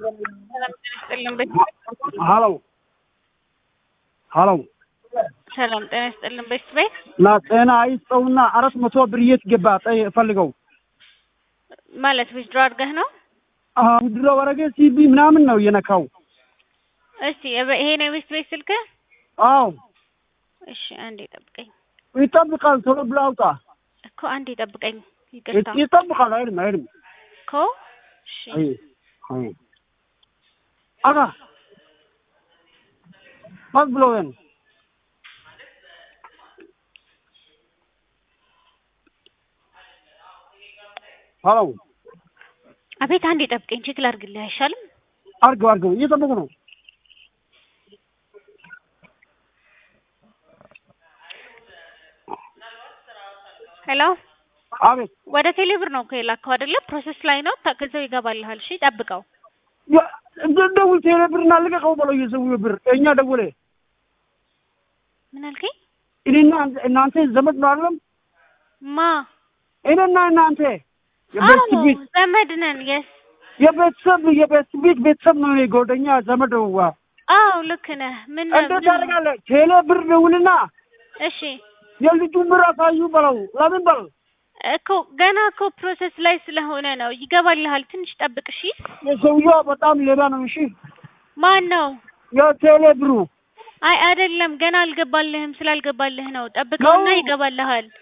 ሀሎ ሀሎ ሰላም ጤና ይስጥልን። ቤት ቤት ና ጤና አይስጠውና አራት መቶ ብር የት ገባ? ጠይ ፈልገው ማለት ዊዝድሮ አድርገህ ነው? ውድሮ ወረገ ሲቢ ምናምን ነው እየነካው። እስቲ የበ- ይሄ ነው የቤት ቤት ስልክህ? አዎ እሺ አንዴ ጠብቀኝ ይጠብቃል። ቶሎ ብለህ አውጣ። እኮ አንዴ ጠብቀኝ። ይቅርታ ይጠብቃል። አይልም አይልም። እኮ እሺ አይ አይ አጋ ማን ብሎ ወን ሀሎ አቤት አንዴ ጠብቀኝ። ቼክ ላድርግልህ አይሻልም? አርገው አርገው እየጠበቁ ነው። ሄሎ አቤት ወደ ቴሌብር ነው እኮ የላከው አይደለ? ፕሮሰስ ላይ ነው። ታ- ከዛው ይገባልሃል። እሺ ጠብቀው። ያ- እንደ ደውል ቴሌ ብርና ልቀቀው በለው የሰውዬው ብር እኛ ደውለ ምን አልከኝ? እኔና እናንተ ዘመድ ነው አይደለም? ማ እኔና እናንተ አዎ የቤት ቤት ዘመድ ነን። የስ የቤተሰብ የቤት ቤት ቤተሰብ ነው። እኔ ጓደኛ ዘመድ ነው። ዋ አዎ ልክ ነህ። ምን እንዴት ምን- ታደርጋለህ? ቴሌ ብር ደውልና እሺ የልጁን ብር አሳዩ በለው። ለምን በል እኮ ገና እኮ ፕሮሰስ ላይ ስለሆነ ነው። ይገባልሃል። ትንሽ ጠብቅ እሺ። የሰውዬው በጣም ሌባ ነው። እሺ ማን ነው? የቴሌ ብሩ አይ አይደለም፣ ገና አልገባልህም። ስላልገባልህ ነው። ጠብቀውና ነው። ይገባልሃል።